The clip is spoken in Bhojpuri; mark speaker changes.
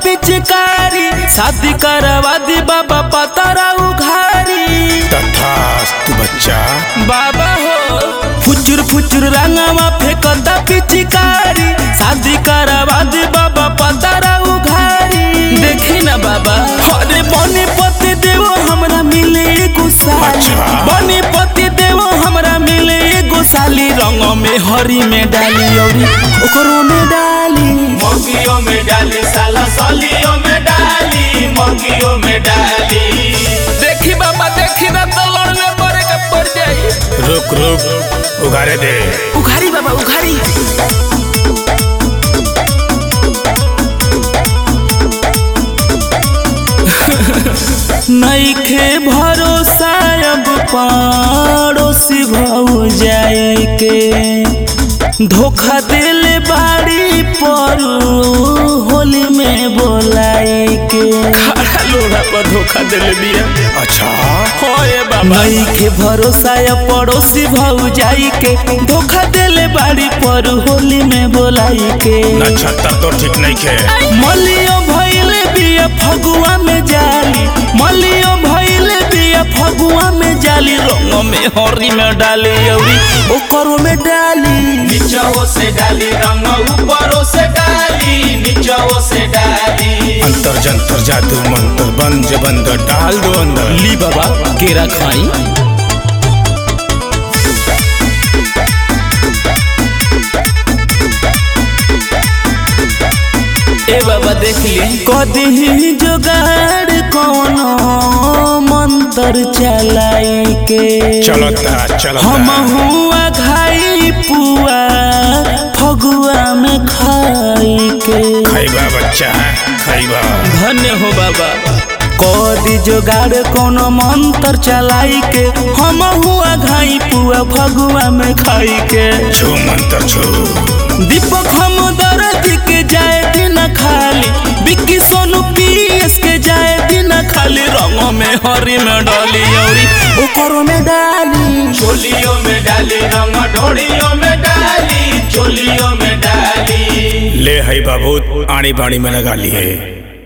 Speaker 1: पिचकारी शादी करवा दी बाबा पतरा उघारी
Speaker 2: तथास्तु बच्चा
Speaker 1: बाबा हो फुचुर फुचुर रंगवा फेंकता पिचकारी शादी करवा दी बाबा पतरा उघारी देखी ना बाबा अरे बने पति देवो हमरा मिले एगो साली
Speaker 2: अच्छा।
Speaker 1: बने पति देवो हमरा मिले एगो साली रंग में हरी में डाली औरी ओकरो में डाली
Speaker 3: मंगियों में डाली साला सालियों में डाली मंगियों में डाली
Speaker 1: देखी बाबा देखी ना तो लड़ने पड़े के पड़ जाई
Speaker 2: रुक रुक उगारे दे
Speaker 1: उघारी बाबा उघारी नईखे भरोसा अब पड़ोसी भौ जाए के धोखा दिले बाड़ी पर होली में बोलाए के खड़ा लोड़ा पर धोखा दिले बिया
Speaker 2: अच्छा
Speaker 1: होए बाबा के भरोसा या पड़ोसी भाऊ जाई के धोखा देले बाड़ी पर होली में बोलाई के
Speaker 2: नक्षत्र तो ठीक नहीं खे
Speaker 1: मलियो भइले बिया फगुआ में जाली मलियो भइले बिया फगुआ में जाली रंग में हरी में डाली औरी ओकरो में डाली
Speaker 3: नीचों से डाली रंग ऊपरों से डाली नीचों से डाली
Speaker 2: अंतर जंतर जादू मंत्र बंद बंद डाल दो अंदर
Speaker 1: ली बाबा केरा खाई ए बाबा देख ली कदी जोगाड़ कोनो मंत्र चलाई के
Speaker 2: चलता चलता
Speaker 1: हम हुआ घाई पुआ फगुआ में खाई के
Speaker 2: खैबा बच्चा खैबा
Speaker 1: धन्य हो बाबा कदी जोगाड़ कोनो मंत्र चलाई के हम हुआ घाई पुआ फगुआ में खाई के
Speaker 2: छू मंत्र छू
Speaker 1: दीपक हम दर्द के जाए दिन खाली बिक्की सोनू पीएस के जाए दिन खाली रंग में हरी में डाली औरी ओकरो में डाली
Speaker 3: चोलियों में डाली रंग ढोड़ियों में डाली चोलियों में डाली
Speaker 2: ले है बाबू आड़ी बाड़ी में लगा लिए